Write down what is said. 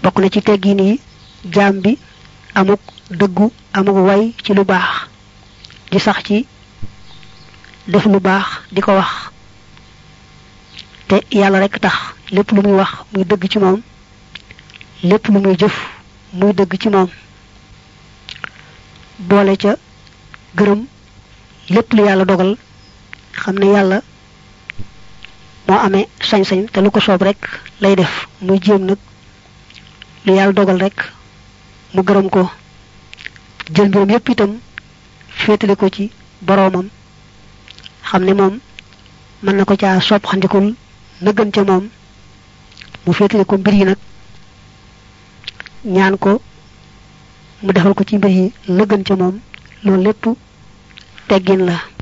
bokk na ci teggin yi jaam bi amuk dëggu amuk way ci lu baax di sax ci def lu baax di ko wax te yàlla rek tax lépp lu muy wax muy dëgg ci moom lépp lu muy jëf muy dëgg ci moom boole ca gërëm lépp lu yàlla dogal xam ne yàlla moo amee sañ-sañ te lu ko soob rek lay def muy jéem nag lu yàlla dogal rek mu gërëm ko jël mbiram yépp itam féetale ko ci boroomam xam ne moom mën na ko caa soob xandikul na gën ca moom mu féetale ko mbir yi nag ñaan ko mu defal ko ci mbir yi la gën ca moom loolu lépp teggin la